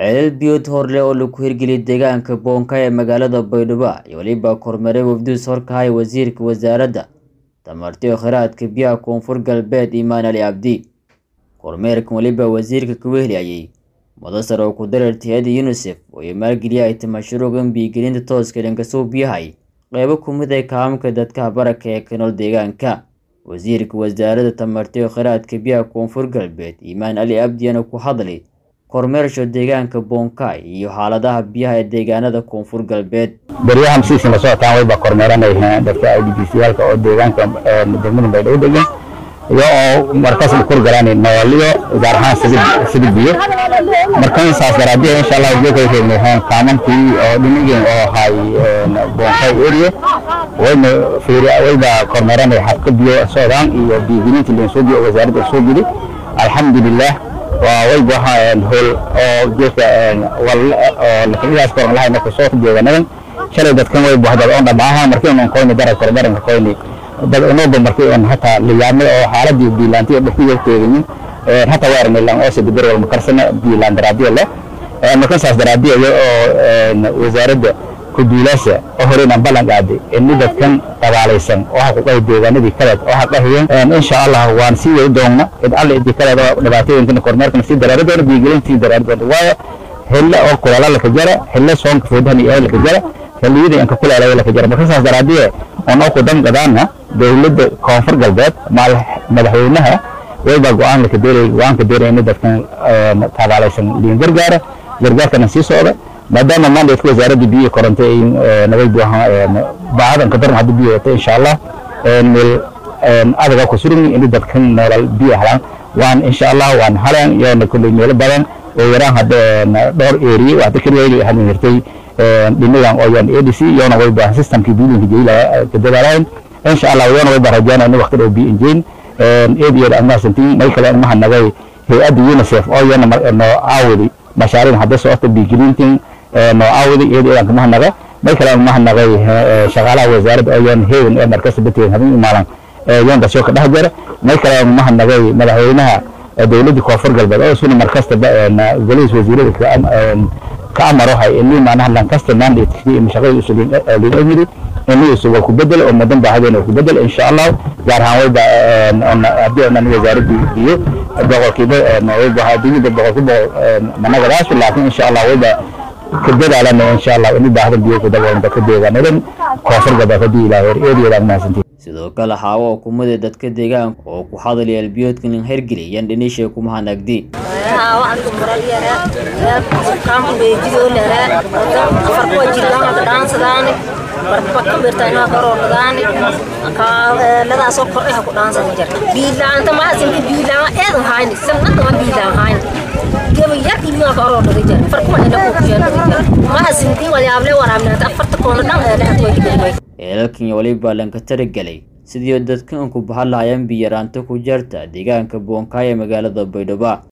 ceelal biyood horleh oo lagu hirgeliyay deegaanka boonka ee magaalada baydhabo iyo weliba kormeeray wafduus horkahaya wasiirka wasaaradda tamarti iyo kheyraadka biyaha koonfur galbeed imaan ali cabdi kormeerkan weliba wasiirka ka weheliyayay mudasar oo ku dareertay hay-adda yunisef oo ay maalgeliyahayta mashruucan biyogelinta tooska dhankasoo biyahay qeybo ku mid ay kaamamka dadkaha baraka ee ka nool deegaanka wasiirka wasaaradda tamarti iyo kheyraadka biyaha koonfur galbeed imaan ali abdiyana ku hadlay kormeersho deegaanka boonkaay iyo xaaladaha biyaha ee deegaanada koonfur galbeed beryahan siisii la socotaan wayba kormeeranay dadka idbciyaalka oo deegaanka degmada baydhabo degan iyo oo markaas kurgalaan nooliyo gaar ahaan sidii sidii biyo markan saas daraadii insha Allah joogay keenay kaamankii oo dhinigeen oo hay boonkaay area wayna fiiriya wayba kormeeranay habka biyo socdaan iyo biyigelinta leen soo biyo wasaaradda soo geli alxamdulillah waa wayba hool oo geedka wal oo lakigaas koran lahay marka soo deegaanadan shalay dadkan wayba hadal oo dhamaaha markii aan qoyni darag kor daranka qoyni dad inooba markii aan hataa liyaamay oo xaaladii biilaantii dhulkiga teegin hataa waa arnaylan oo sidii wal makarsana biilaan daraadiyo leh markan saas daraadiyo oo wasaaradda kuduulaasha oo horeyna ballan qaaday in dadkan dabaalaysan oo xaquuqay deegaanadii kale oo xaqahayeen insha Allah waan sii wadi doona in alle idii kale dhibaatooyinkan kormeerkan sii daraari doona biigelintii daraari doona waayo hella oo kulala la kajara hella soonka foodahan iyo la kajara xilliyada inka kulala la kajara marka saas daraadiye oo ku dan qadaana dawladda koonfur galbeed madaxweynaha wayba go'aan la kadeeray go'aan ka deeray in dadkan dabaalaysan liin gargaara gargaarkana sii socda maadaama mandatka wasaaradda biyo koronto ay nabad baahadan ka daran haddii biyo wata insha allah meel adaga ku suran in dadkan nolol biyo helaan waan insha allah waan halaan yoona kulley meelo badan oo yaraan hadda dhowr area waxda keliya hadin hirtay dhinagan oo yan adc yoona wayba systemkii biilinka jeyla ka dadaalaan insha allah yoona wayba rajaanaa in waqti dhow biyo injeyn adiyada amaasantiin may kale maha nagay hay-adda unicef oo yana noo caawidi mashaariin hadda socota biigelintin noocaawida iyada idan kama hanaga may kale ma hanagay shaqaalaha wasaaradda oo yan heegan ee markasta bateen habeen imaalan yan dasoo ka dhex jara may kale ma hanagay madaxweynaha dowladda koonfur galbeed oo isuna markasta golihiis wasiirada ka amaro hay inii maanaha lankasta mandatekii shaqada usulin emiri inii isu wal ku bedel oo madan baahadeen ku bedel insha allah gaar ahaan wayba haddii onan wasaaradda iyo boqolkiiba wayba adduunyada boqolkiiba managadaas laakiin insha allah wayba ka dadaalana insha allah in baahda biyo ku daboolanta ka deegaanadan koonfur galbeed haddii ilaahay eediyada mahadsantiin sidoo kale xaawo oo kumada dadka deegaanka oo ku hadlaya albiyoodkan in hergeliyaan dhinishay kuma hanagdi ladaasoo kordhay ha ku dhaansan jar biilaanta maasinka biilaan eedan hayni sanadama biilaan hayni geba yar imaa ka oroo dhaga jar farkuma ina ku kujeen maasintii walyaable waraabnaanta afarta koona dhan ee dhexda way kidhimay eelalkan iyo waliba lanka taragelay sidii dadkan ku bahan lahayeen biyaraanta ku jarta deegaanka boonkaay ee magaalada baydhabo